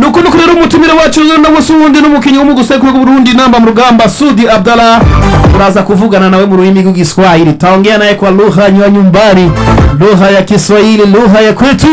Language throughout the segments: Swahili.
nuko nuko rero umutumire wacu nawe si uwundi n'umukinnyi w'umugusekuru w'uburundi namba mu rugamba sudi abdallah uraza kuvugana nawe mu rurimi rw'igiswahili taongea naye kwa lugha ya nyumbani lugha ya kiswahili lugha ya kwetu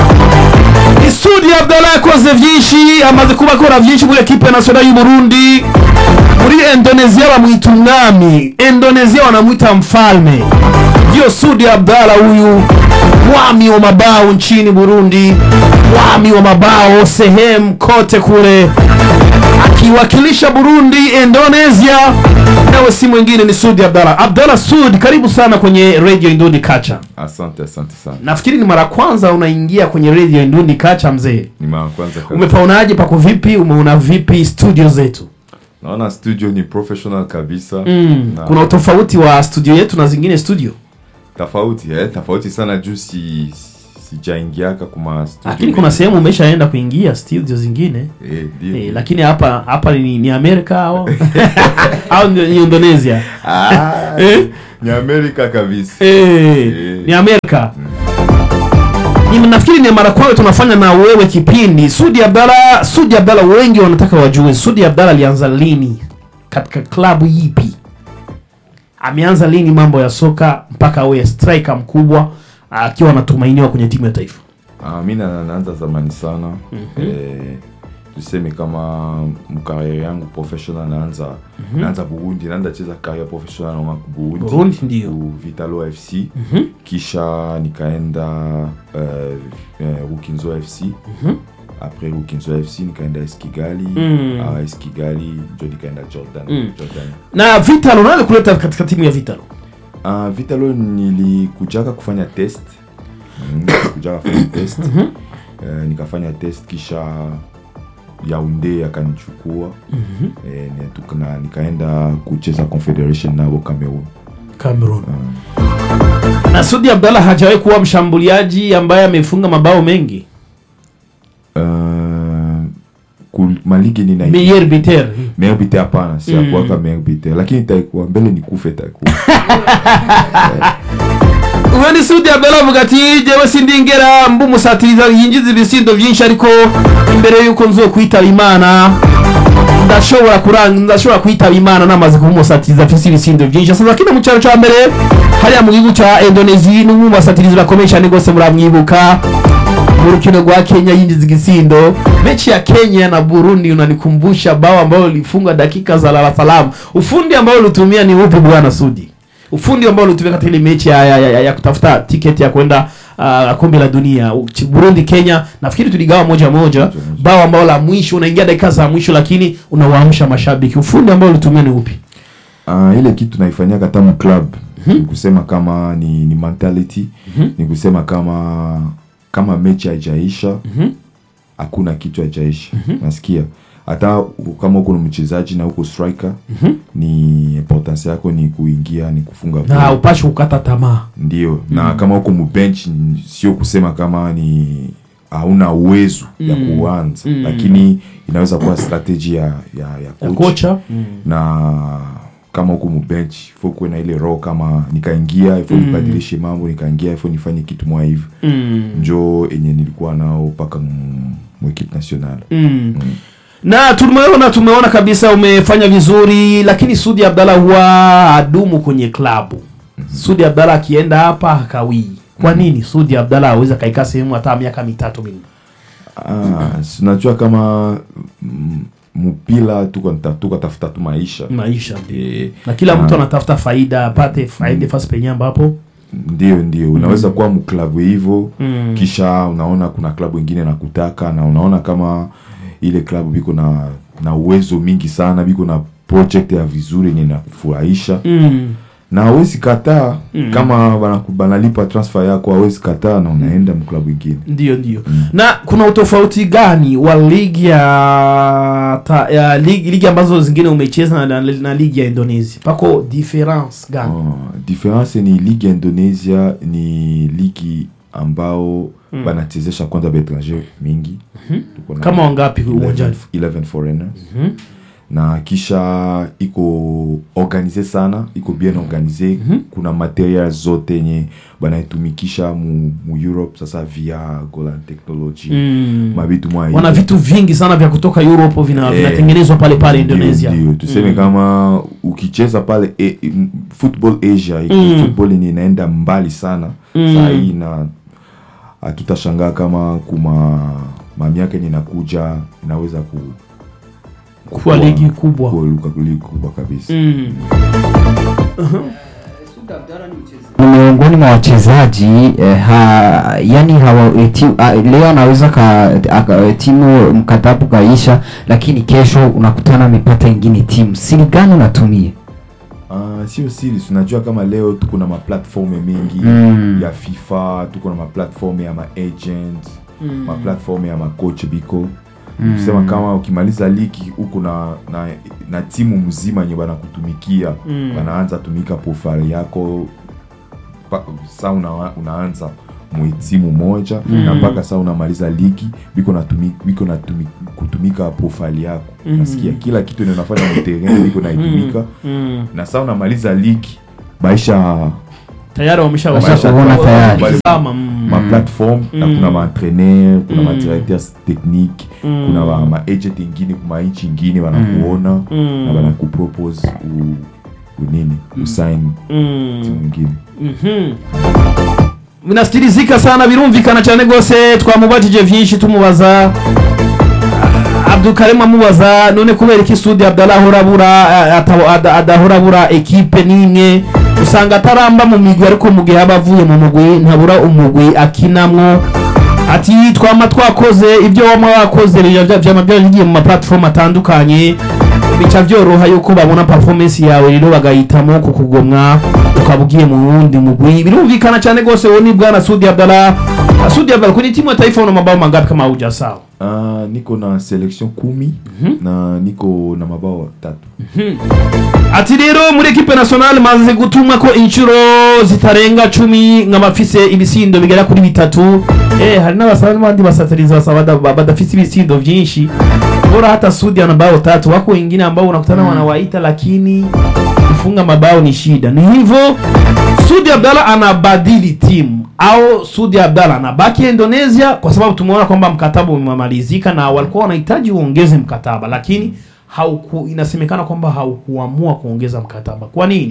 Sudi Abdallah yakoze vyinshi amaze kuba akora vyinshi muri ekipe nationale y'u Burundi muri Indonesia bamwita umwami Indonesia wanamwita mfalme ndio Sudi Abdallah huyu mwami wa mabao nchini Burundi mwami wa mabao sehemu kote kule akiwakilisha Burundi Indonesia nawe si mwingine ni Sudi Abdallah Abdallah Sudi karibu sana kwenye Radio Indundi Kacha Asante, asante sana. nafikiri ni mara kwanza unaingia kwenye Radio Indundi Kacha mzee Ni mara kwanza kabisa. umepaonaje pako vipi umeona vipi studio zetu Naona studio ni professional kabisa. mm. Na kuna utofauti wa studio yetu na zingine studio tofauti eh, tofauti sana juu si sijaingiaka kuma studio. lakini kuna mengi. sehemu umeshaenda kuingia studio zingine eh, ndio. eh, lakini hapa hapa ni, ni amerika au au ni ni indonesia ah, Eh? ni Amerika kabisa. eh, ni amerika ni nafikiri ni mara kwanza tunafanya na wewe kipindi sudi abdala sudi abdala wengi wanataka wajue sudi abdala alianza lini katika klabu ipi ameanza lini mambo ya soka mpaka awe striker mkubwa akiwa anatumainiwa kwenye timu ya taifa Ah, mi na- naanza zamani sana. Eh, tuseme kama mkariere yangu professional naanza naanza Burundi, naanza cheza career professional na ku Burundi. Burundi, ndio. Ku Vitalo FC. Kisha nikaenda uh, uh, Rukinzo FC. Après Rukinzo FC nikaenda AS Kigali. Mm. Ah, AS Kigali ndio nikaenda Jordan. Mm. Jordan. na vitalo nani kuleta katika timu ya vitalo Uh, Vitalo nilikujaka kufanya test mm, nilikujaka kufanya test uh, nikafanya test kisha Yaounde akanichukua eh, ni- tuka- na nikaenda kucheza confederation nabo Cameroon cameroon na sudi abdallah hajawahi kuwa mshambuliaji ambaye amefunga mabao mengi uh, ku- maligi nina meyer biter meilleur buteur hapana si Mm. akuwaka meilleur buteur lakini taikuwa mbele nikufe taikuwa uwo ni sudi abdallah avuga ati jewe sindingera mba umusatiriza yinjiza ibisindo byinshi ariko imbere y'uko nzokwitaba imana ndashobora kuranga ndashobora kwitaba imana namaze kuba umusatiriza afise ibisindo byinshi asaza kino mu cyaro cya mbere hariya mu gihugu cya indonesia n'umwe mu basatirizi bakomeye cyane rwose muramwibuka mu rukino rwa kenya yinjiza igisindo mechi ya kenya na burundi unanikumbusha bao ambayo lifungwa dakika za lala salamu ufundi ambao ulitumia ni upi bwana sudi ufundi ambao ulitumia katika ile mechi ya, ya, ya, ya, ya kutafuta tiketi ya kwenda uh, kombe la dunia Uchi- burundi kenya nafikiri tuligawa moja moja bao ambao la mwisho unaingia dakika za mwisho lakini unawaamsha mashabiki ufundi ambao ulitumia ni upi uh, ile kitu naifanyia kata mu club ni kusema kama ni, ni mentality ni kusema kama kama mechi haijaisha hakuna kitu haijaisha nasikia hata u- kama uko na mchezaji na uko striker ni importance yako ni kuingia ni kufunga na goal. upashi kukata tamaa ndio na kama uko mubench n- sio kusema kama ni hauna uwezo ya kuanza lakini inaweza kuwa strategy ya, ya, ya ya coach kocha na kama huko mubench fo kuwe na ile roho kama nikaingia ifo nibadilishe mambo nikaingia ifo nifanye kitu mwa hivi mm. njo enye nilikuwa nao mpaka mwekipe national Mm. na tumeona tumeona kabisa umefanya vizuri lakini sudi abdallah huwa adumu kwenye klabu sudi abdallah akienda hapa hakawii kwa nini sudi abdallah awezi akaikaa sehemu hata miaka mitatu minne ah, sinajua kama mm, mpila tuko nta- tuko tafuta tu maisha maisha ndio Eh, na kila mtu ah. anatafuta faida apate faida fasi penye ambapo ndio ndio unaweza kuwa mklabu hivyo Mm. kisha unaona kuna klabu ingine nakutaka na unaona kama ile klabu biko na na uwezo mingi sana biko na project ya vizuri yenye nakufurahisha mm. na hawezi kataa kama banaku- banalipa transfer yako hawezi kataa na unaenda mklabu ingine ndio ndio na kuna utofauti gani wa ligi ya, ta, ya ligi, ligi ambazo zingine umecheza na, na, na ligi ya indonesia pako difference gani Oh, difference ni ligi ya indonesia ni ligi ambao banachezesha kwanza baetranger mingi Tuko na kama wangapi 11 uwanjani 11 foreigners na kisha iko organize sana iko bien organize kuna material zote yenye banaitumikisha mu, mu europe sasa via golan technology Mm. mabitu mwa wana hivi. vitu vingi sana vya kutoka europe vina- Eh, vinatengenezwa pale pale Ndio, indonesia ndio. tuseme kama ukicheza pale e, m- football asia Mm. football yenye inaenda mbali sana Mm. saa hii na hatutashangaa kama kuma mamiaka yenye inakuja inaweza ku kuwa ligi kubwa kuwa ligi kubwa kabisa Mm. ni miongoni mwa wachezaji eh, ha, yani hawa, eh, ti, ah, leo anaweza ka, aka, timu mkataba kaisha, lakini kesho unakutana amepata ingine timu. Siri gani unatumia? Ah, sio siri tunajua kama leo tuko na maplatform mengi Mm. ya fifa tuko na maplatform ya maagent mm. maplatform ya macoach biko mm. kusema kama ukimaliza ligi huko na, na na timu mzima yenye banakutumikia Mm. banaanza tumika profile yako pa- sa una, unaanza mwe timu moja Mm. na mpaka saa unamaliza ligi biko natumi, biko natumi, kutumika profile yako Mm. nasikia kila kitu ndio unafanya mterrain biko naitumika Mm. na saa unamaliza ligi baisha tayari wamesha Wamesha wamesha- kuona tayari. wakitizama, mm. maplatform na Mm. kuna maentraîneur kuna Mm. madirecteurs technique Mm. kuna ba- maagent ingine kuma nchi ingine wanakuona Mm. na banakupropose u, unini usign Mm. timu ingine Mhm. binasikirizika sana birumvikana cyane rwose twamubajije byinshi tumubaza abdukarema amubaza none kubera iki sudi abdallah ahora abura eh, atabo- ada- adahora abura ekipe n'imwe usanga ataramba mu migwi ariko mu gihe aba avuye mu mugwi ntabura umugwi akinamwo ati twama twakoze ibyo wama wakoze bija- vyama byaragiye mu maplatform atandukanye bica byoroha yuko babona performance yawe rero bagahitamo kukugomwa ukaba ugiye mu wundi mugwi birumvikana cyane rwose wowe ni bwana sudi abdallah Ah, sudi abdallah kwenye timu ya taifa una mabao mangapi kama huja sawa Ah, niko na selection kumi na niko na mabao tatu ati rero muri ekipe nationale maze gutumwa ko inshuro zitarenga cumi nk'abafise ibisindo bigera kuri bitatu eh hari n'abasaba n'abandi basatirizi basaba bada- badafise ibisindo vyinshi bora hata sudi ana bao tatu wako wengine ambao unakutana wanawaita lakini kufunga mabao ni shida ni hivyo sudi abdalla anabadili timu au sudi abdalla anabaki indonesia kwa sababu tumeona kwamba mkataba umemalizika na walikuwa wanahitaji uongeze mkataba lakini hauku inasemekana kwamba haukuamua kuongeza mkataba kwa nini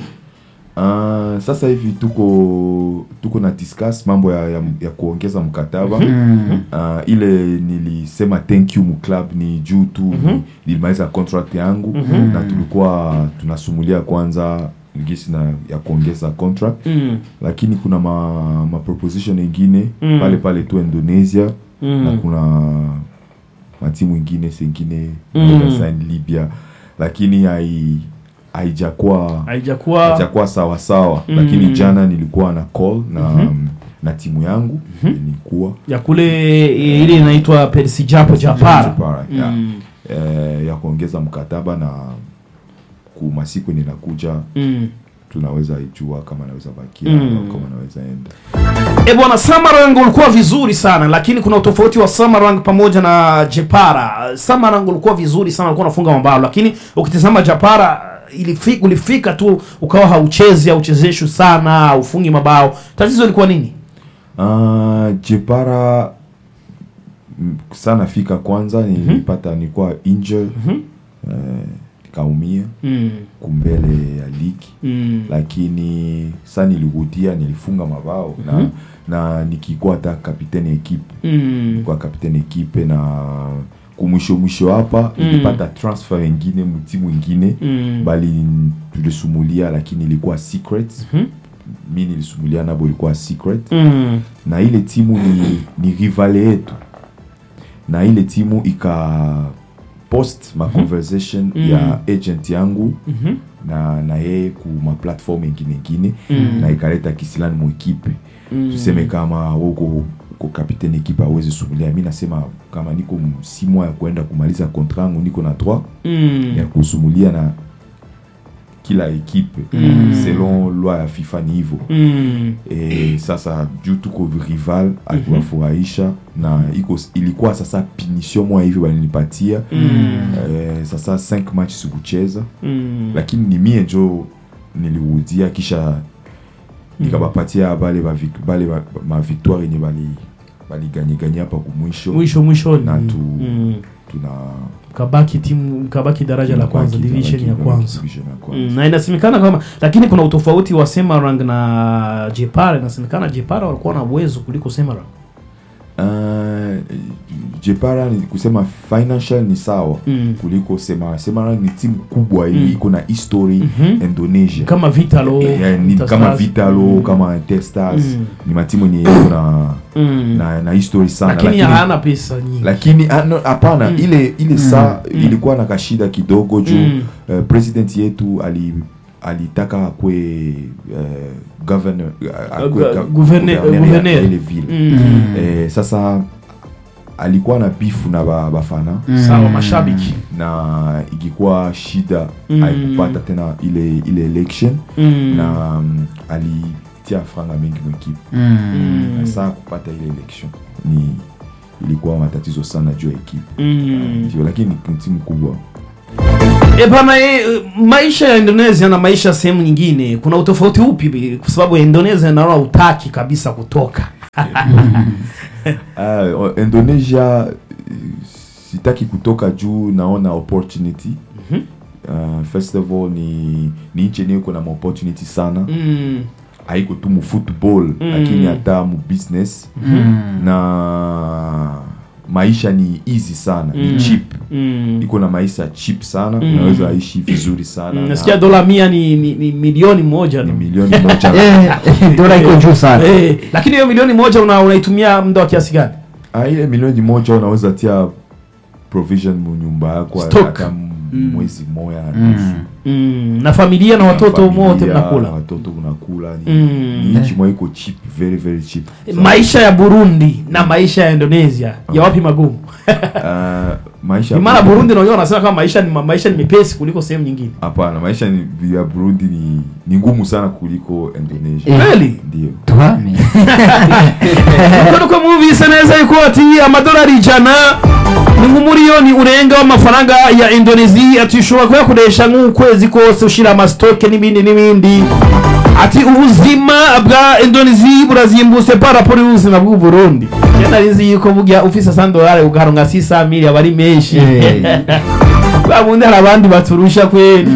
Ah, sasa hivi tuko tuko na discuss mambo ya, ya, ya kuongeza mkataba Ah, ile nilisema thank you mu club ni juu tu nilimaliza contract yangu na tulikuwa tunasumulia kwanza gisi na ya kuongeza contract mm. lakini kuna ma, ma proposition ingine Mm. pale pale tu indonesia Mm. na kuna matimu ingine sengine Mm. sign libya lakini hai haijakuwa haijakuwa haijakuwa sawa sawa Mm. lakini jana nilikuwa na call na um, na timu yangu nilikuwa ya kule e, ile inaitwa persi japo japara Japara, yeah. Mm. eh, ya kuongeza mkataba na kumasiku ninakuja Mm. tunaweza ijua kama naweza bakia Mm. au kama naweza enda E bwana, Samarang ulikuwa vizuri sana, lakini kuna utofauti wa Samarang pamoja na Jepara. Samarang ulikuwa vizuri sana, ulikuwa unafunga mabao, lakini ukitizama Japara ilifika, ulifika tu ukawa hauchezi hauchezeshwi sana, haufungi mabao. Tatizo ilikuwa nini? Ah, jepara mm, sana fika kwanza nilipata nilikuwa injured eh, nikaumia Mm. kumbele ya ligi Mm. lakini sa nilirudia nilifunga mabao na, na nikikuwa hata kapiteni ekipe Mm. kwa kapiteni ekipe na kumwisho mwisho hapa Mm. nilipata transfer ingine mtimu ingine Mm. bali tulisumulia lakini ilikuwa secret Mhm. mi nilisumulia nabo ilikuwa secret Mm. na ile timu ni, ni rivale yetu na ile timu ika post ma conversation Mhm. ya agent yangu Mhm. na na yeye ku ma platform ingine ingine Mhm. na ikaleta kisilani mu ekipe Mm. tuseme kama uko uko kapiteni ekipe awezi sumulia mi nasema kama niko si mois ya kuenda kumaliza kontra yangu niko na 3 Mm. ya kusumulia na kila ekipe selon loi ya fifa ni hivyo Mm. e, sasa juu tuko rival akiwafurahisha na iko ilikuwa sasa pinisio moya hivi walinipatia e, sasa 5 match sikucheza Mm. lakini ni mie njo nilirudia kisha nikabapatia bale ba vic- bale ba- ma victoire yenye bali baliganyeganya hapa kumwisho mwisho mwishoni na tu Mm. tuna kabaki timu kabaki daraja la kwanza tunabaki- division ya tunabaki kwanza division ya kwanza. Mm, na inasemekana kama lakini kuna utofauti wa Semarang na Jepara. Inasemekana Jepara walikuwa na uwezo kuliko Semarang. Uh, jepara ni kusema financial ni sawa Mm. kuliko semara semara ni timu kubwa hii Mm. iko na history Mhm. indonesia Kama Vitalo, Eh, ni Interstars. kama vitalo Mm. kama testars Mm. ni matimu yenye iko na, Mm. na, na history sana lakini hana pesa nyingi. lakini ah, no, hapana Mm. ile ile saa Mm. ilikuwa na kashida kidogo juu Mm. eh, president yetu ali alitaka akwe uh, governor uh, akwe Gu- ga- gouverneur- gouverneur ya gouverneur. ile ville Mm. eh, sasa alikuwa na bifu na ba- bafana Sawa mashabiki. na ikikuwa shida Mm. aikupata tena ile ile election Mm. na um, alitia franga mengi mwekipe Mm. na saa kupata ile election ni ilikuwa matatizo sana juu ya ekipe Mm. ndio lakini ni timu kubwa E bana, e, maisha ya Indonesia na maisha ya sehemu nyingine kuna utofauti upi? Kwa sababu Indonesia naona utaki kabisa kutoka. Ah, o- indonesia eh, sitaki kutoka juu naona opportunity uh, first of all ni ni nchi yenyewe iko na maopportunity sana Mm. haiko tu mu football lakini hata mu business na maisha ni easy sana Mm. ni cheap Mm. iko na maisha cheap sana Mm. unaweza ishi vizuri sana Mm, na nasikia dola mia ni, ni, ni milioni moja ni no? milioni moja Eh, dola iko juu sana Eh, lakini hiyo milioni moja una, unaitumia muda wa kiasi gani? Ah, ile milioni moja unaweza tia provision mu nyumba yako Stock. hata m- mwezi moya na nusu Mm, na familia na Na watoto familia, wote mnakula. watoto unakula ni, Mm. ni nchi moja iko cheap very very cheap Maisha ya Burundi na maisha ya Indonesia ya wapi magumu? Ah, maisha Ni maana Burundi naona wanasema kama maisha ni maisha ni mepesi kuliko sehemu nyingine. hapana maisha ni, ya Burundi ni, ni ngumu sana kuliko Indonesia Eh. Kweli? ndio tuhame Kuko mwumvise neza yuko ati amadolari ijana ni nk'umuriyoni urenga w'amafaranga ya Indonesia ati ushobora kuyakoresha nk'ukwezi kose ushira amasitoke n'ibindi n'ibindi ati ubuzima bwa Indonesia burazimbutse par rapport y'ubuzima bw'u Burundi je nari nzi yuko burya ufise 100 dolari ugaronka 600 mili aba ari menshi Eh. babundi hari abandi baturusha kweli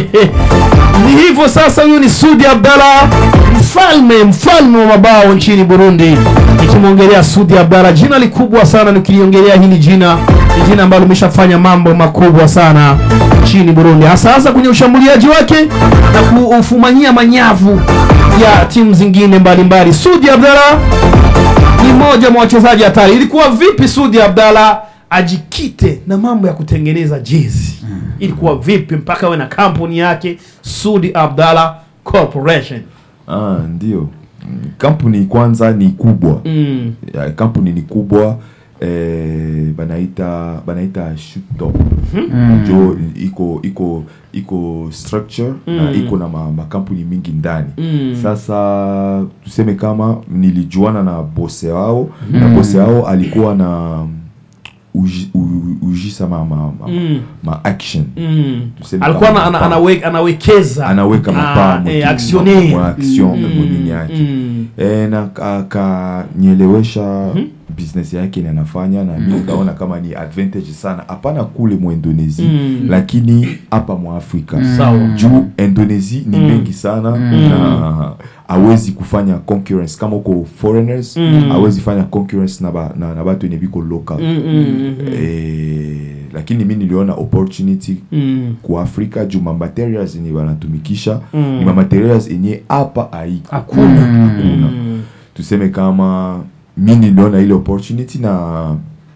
ni hivyo sasa huyu ni Sudi Abdalla mfalme mfalme wa mabao nchini Burundi nikimwongelea Sudi Abdalla jina likubwa sana nikiliongelea hili jina ni jina ambalo limeshafanya mambo makubwa sana nchini Burundi hasa hasa kwenye ushambuliaji wake na kufumanyia manyavu ya timu zingine mbalimbali Sudi Abdalla ni mmoja mwa wachezaji hatari. Ilikuwa vipi Sudi Abdalla ajikite na mambo ya kutengeneza jezi? Ilikuwa vipi mpaka awe na kampuni yake Sudi Abdalla Corporation? ah, ndio Mm, kampuni kwanza ni kubwa Mm. ya, kampuni ni kubwa eh, banaita banaita Shootop jo iko iko iko structure na Mm. iko na ma, makampuni mingi ndani Mm. sasa tuseme kama nilijuana na bose wao na bose wao alikuwa na uji, u, ujisa ma, ma, ma, Mm. ma action Mm. Tuseme Alikuwa kama ana, ana, mapaa. anawe, anawekeza anaweka mapaa Ah, mwingine, eh, actionnaire. mwa action Mm, mwingine yake mm. e, na akanielewesha business yake ni anafanya na mi nikaona kama ni advantage sana hapana kule mu Indonesia Mm. lakini hapa mwa Afrika Sawa. juu Indonesia ni Mm. mengi sana na hawezi kufanya concurrence kama uko foreigners Mm. hawezi fanya concurrence na, ba, na, na batu wenye biko local Mm, mm, mm, mm. Eh, lakini mi niliona opportunity Mm. ku Afrika juu ma materials yenye wanatumikisha Mm. ni ma materials yenye hapa haiko Hakuna. Hakuna. Mm. tuseme kama mi niliona ile opportunity na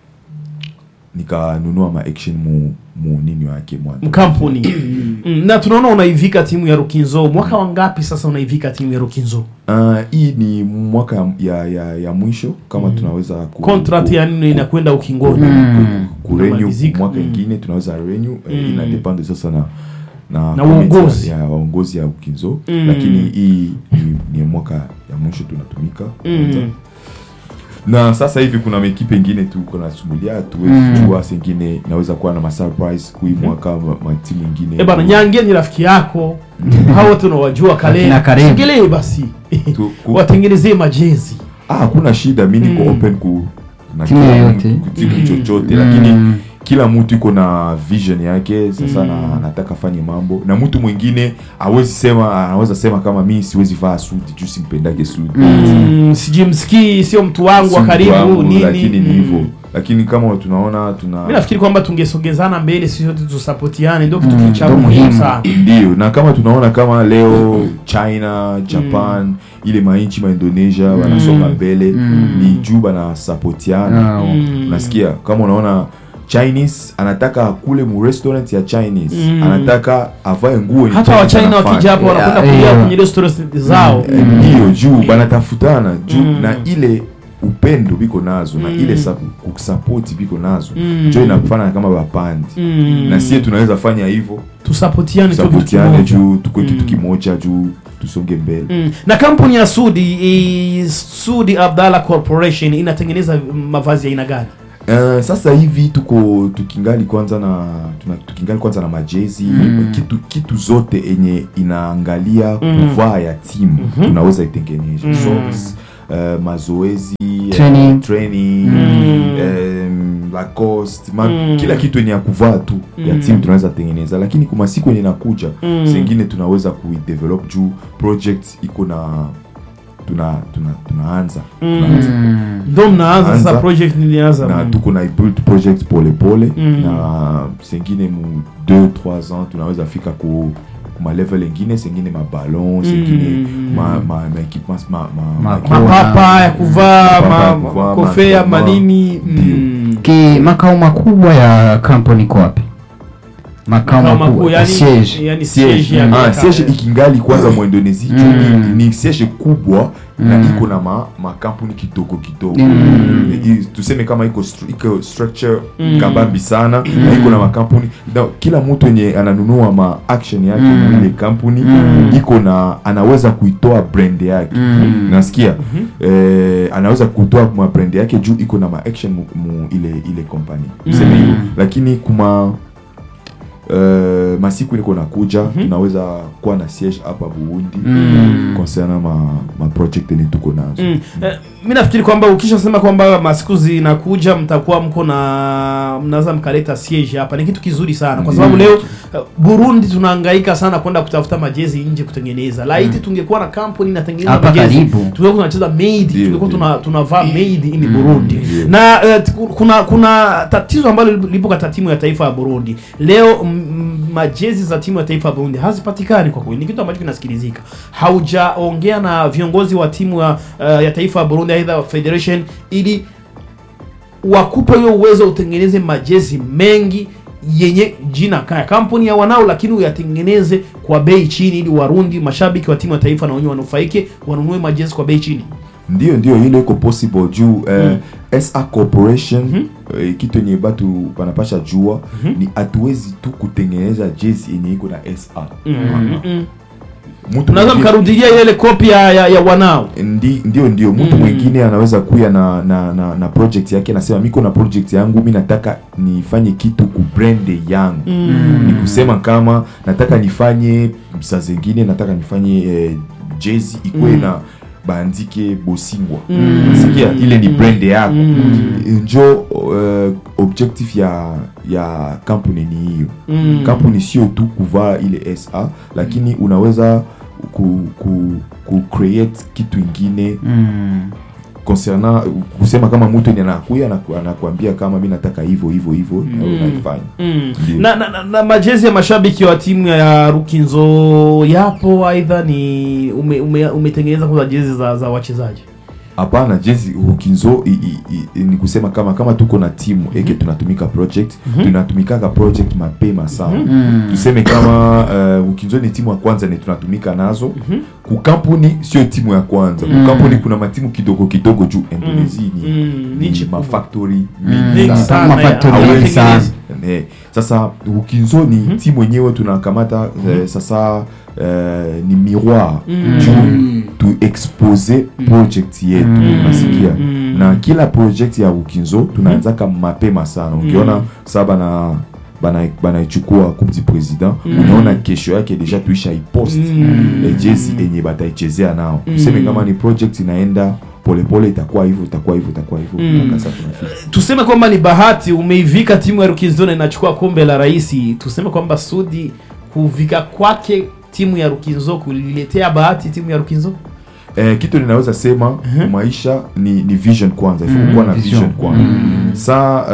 nikanunua ma action mu, mu nini wake mwa mkampuni mm. na tunaona unaivika timu ya Rukinzo mwaka wangapi sasa unaivika timu ya Rukinzo Uh, hii ni mwaka ya, ya, ya, ya mwisho kama tunaweza ku, contract ku- ya nini inakwenda ukingoni ku- ku renew Inamalizika. mwaka Mm. ingine tunaweza renew eh, Mm. ina depend sasa na na, Na committee uongozi. ya, ya waongozi ya ukinzo Mm. lakini hii ni, ni mwaka ya mwisho tunatumika Mm. kwanza. na sasa hivi kuna mekipe ingine tu kuna sumulia tuwezi Mm. jua sengine inaweza kuwa na masurprise kui mwaka ma- matimu ingine Eh bana nyange ni rafiki yako hao wote unawajua kale Akina Karimu. singelee basi Tu- ku- watengenezee majezi ah, hakuna shida mi niko Mm. open ku na Timu kila yoyote. mtu, ku timu Mm. chochote Mm. lakini kila mtu iko na vision yake sasa Mm. na anataka fanye mambo na mtu mwingine awezi sema anaweza sema kama mi siwezi vaa sudi juu simpendage sudi mm, sijimsikii sio mtu wangu Si wa mtu karibu wangu, nini lakini ni Mm. hivyo lakini kama tunaona tuna mi nafikiri kwamba tungesogezana mbele sisi sote tusapotiane ndio kitu Mm, cha ndo muhimu muhimu. sana ndio na kama tunaona kama leo china japan ile mainchi maindonesia wanasonga mbele Mm. ni juu banasapotiana Ah, Mm. unasikia kama unaona chinese anataka akule mu restaurant ya chinese Mm. anataka avae nguo yenye hata Chinese wachina anafanya. wakija hapo Yeah, wanakwenda kulia yeah. kwenye restaurant zao Eh, ndio juu banatafutana juu Mm. na ile upendo biko nazo na Mm. ile sa- kusapoti biko nazo Mm. jo inakufana kama bapandi Mm. na sie tunaweza fanya hivyo tusapotiane tu kitu tusapotiane kimoja. juu tukue kitu Mm. kimoja juu tusonge mbele Mm. na kampuni ya sudi i, sudi abdalla corporation inatengeneza mavazi ya aina gani Uh, sasa hivi tuko tukingali kwanza na tuna, tukingali kwanza na majezi Mm. kitu kitu zote enye inaangalia Mm. kuvaa ya timu Mhm. tunaweza itengeneza Mm. socks uh, mazoezi uh, Training. training Mm. um, Lacoste ma, Mm. kila kitu yenye ya kuvaa tu ya Mm. timu tunaweza tengeneza lakini kuma siku yenye inakuja Mm. zengine tunaweza kuidevelop juu project iko na tuna tuna tunaanza Mm. tunaanza Mm. ndo mnaanza sasa Anza. project nilianza na Mm. tuko na build project pole pole Mm. na sengine mu 2 3 ans tunaweza fika ku ma level ingine sengine maballon sengine Mm. ma ma ma equipements ma ma, Ma- ma mapapa ya kuvaa Mapapa ya ma- kuvaa, kofia ma- manini Ndio. mm. ki makao makubwa ya kampuni iko wapi makao Makao makuu, makubwa yani- siege yani siege siege ya ah, miaka- siege ikingali kwanza mu Indonesia juu Mm. ni, ni siege kubwa na Mm. iko na ma makampuni kidogo kidogo Mm. I- tuseme kama iko stru- iko structure Mm. kabambi sana na iko na makampuni na kila mtu yenye ananunua ma action yake Mm. mm. ile kampuni Mm. iko na anaweza kuitoa brand yake Mm. nasikia eh, anaweza kutoa ma brand yake juu iko na ma action mu, mu ile ile company tuseme Mm. hivyo lakini kuma Uh, masiku niko nakuja tunaweza kuwa na siege hapa Burundi Mm. concernant ma, ma project yenye tuko nazo Mm. Eh, mi nafikiri kwamba ukishasema kwamba masiku zinakuja mtakuwa mko na mnaweza mkaleta siege hapa ni kitu kizuri sana kwa sababu leo eh, burundi tunahangaika sana kwenda kutafuta majezi nje kutengeneza laiti tungekuwa na kampuni inatengeneza Hapa majezi karibu. tungekuwa tunacheza made Ndio, tungekuwa ndio. tuna, tunavaa made in burundi ndio. na eh, t- kuna kuna tatizo ambalo lipo katika timu ya taifa ya burundi leo m- m- majezi za timu ya taifa ya burundi hazipatikani kwa kweli ni kitu ambacho kinasikilizika haujaongea na viongozi wa timu ya, uh, ya taifa ya burundi aidha federation ili wakupe hiyo uwezo utengeneze majezi mengi yenye jina kaya kampuni ya wanao lakini uyatengeneze kwa bei chini ili warundi mashabiki wa timu ya taifa na wenyewe wanufaike wanunue majezi kwa bei chini ndio ndio ile iko possible juu eh, sa corporation eh, kitu yenye batu banapasha jua ni hatuwezi tu kutengeneza jezi yenye iko na sa Mm-mm. Mtu unaweza mwingine- mkarudilia ile kopi ya, ya, ya wanao Ndi, ndio ndio mtu Mm. mwingine anaweza kuya na, na, na, na project yake anasema miko na project yangu mi nataka nifanye kitu ku brand yangu Mm. ni kusema kama nataka nifanye saa zingine nataka nifanye eh, jezi ikuwe Mm. na bandike bosingwa Mm. nasikia ile ni brand yako Mm. njo uh, objectif ya ya kampuni ni hiyo Mm. kampuni sio tu kuvaa ile sa lakini unaweza ku, ku, ku create kitu ingine Mm. concernant kusema kama mtu ni anakuya anaku- anakuambia kama mi nataka hivyo hivyo hivyo na Mm. unaifanya Mm. Ndio. Na, na, na, na majezi ya mashabiki wa timu ya Rukinzo yapo aidha ni ume, ume, umetengeneza kwanza jezi za, za wachezaji hapana jezi ukinzo i, i, i, ni kusema kama kama tuko na timu eke tunatumika project tunatumikaka project mapema sana Mm. tuseme kama uh, ukinzo ni timu ya kwanza ni tunatumika nazo kukampuni sio timu ya kwanza Mm. kukampuni kuna matimu kidogo kidogo juu indonesia ni, Mm, ni ni nchi kubwa. mafactory Mm. mingi Mengi sana. sana, Kama factory ya, Hawezi- mengi sana. hawatengenezi. Eh, sasa ukinzo ni timu wenyewe tunakamata eh, sasa eh, ni miroir juu tu expose project yetu nasikia na kila project ya ukinzo tunaanzaka mapema sana ukiona saa bana bana banaichukua coupe du président unaona kesho yake deja tuisha ipost eh, jezi enye bataichezea nao tuseme kama ni project inaenda polepole itakuwa hivyo itakuwa hivyo itakuwa hivyo mpaka sasa tunafika tuseme kwamba ni bahati umeivika timu ya Rukinzo na inachukua kombe la rais. Tuseme kwamba Sudi kuvika kwake timu ya Rukinzo kuliletea bahati timu ya Rukinzo. eh, kitu ninaweza sema maisha ni, ni vision kwanza mm kuwa na vision, vision. kwanza saa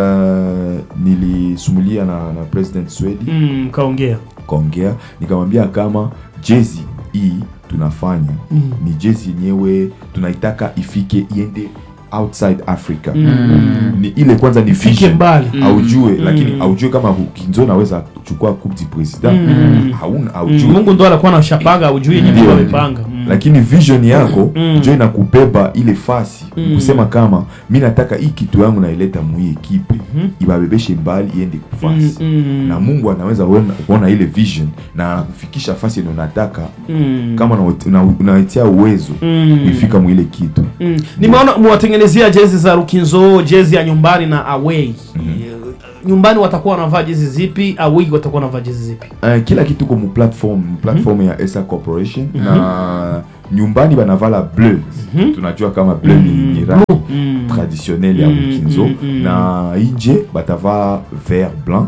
eh, nilisumulia na, na president Swedi Mm, kaongea. kaongea nikamwambia kama jezi hii tunafanya ni jezi yenyewe tunaitaka ifike iende outside africa ni ile kwanza ni Ifike vision. mbali. aujue lakini aujue kama kinzo naweza kuchukua coupe du president hauna aujue Mungu ndo alikuwa anashapanga ujui yenyewe Ndio, Mungu ndio. amepanga. Mm. lakini vision yako njo inakubeba ile fasi kusema kama mi nataka hii kitu yangu naileta mui ekipe ibabebeshe mbali iende kufasi Mm. na mungu anaweza kuona- kuona ile vision na anakufikisha fasi yenye unataka Mm. kama una- una- unaitia uwezo kuifika mwile kitu Mm. Nimeona mwatengenezea jezi za Rukinzo, jezi ya nyumbani na away. Nyumbani watakuwa wanavaa jezi zipi? Away watakuwa wanavaa jezi zipi? uh, kila kitu ko mu platform platform ya esa corporation na nyumbani banavala bleu tunajua kama bleu ni, ni rangi traditionnel ya ukinzo na inje batavaa vert blanc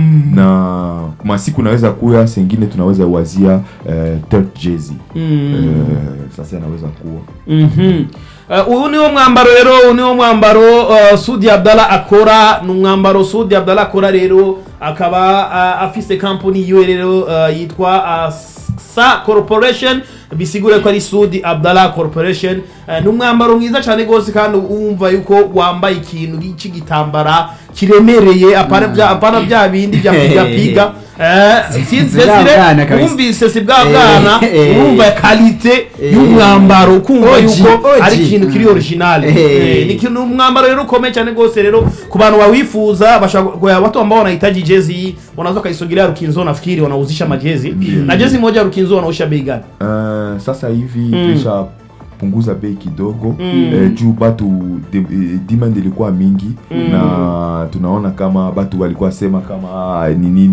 na masiku naweza kuya sengine tunaweza wazia uh, third jersey uh, sasa inaweza kuwa Mhm. Uh, uyu niwo mwambaro rero uyu niwo mwambaro uh, Sudi Abdallah akora ni umwambaro Sudi Abdallah akora rero akaba uh, afise company yiwe rero uh, yitwa uh, Sa Corporation bisigure ko ari Sudi Abdallah Corporation uh, ni umwambaro mwiza cyane gose kandi wumva yuko wambaye ikintu cy'igitambara kiremereye apana bya apana bya bindi bya piga piga eh si Si bwa bwana kabisa. wumvise si bwa bwana Eh, eh. urumva kalite Eh. y'umwambaro ukumva Oji, yuko oji. ari ikintu kiri original Eh. Eh, ni ikintu umwambaro rero ukomeye cyane rwose rero ku bantu bawifuza bashaka watu ambao wanahitaji jezi hii wanaweza kaisogelea Rukinzo nafikiri wanauzisha majezi na jezi moja ya Rukinzo wanausha bei gani uh, sasa hivi tuisha punguza bei kidogo eh, juu batu de, eh, demand ilikuwa mingi na tunaona kama batu walikuwa sema kama ah, ni nini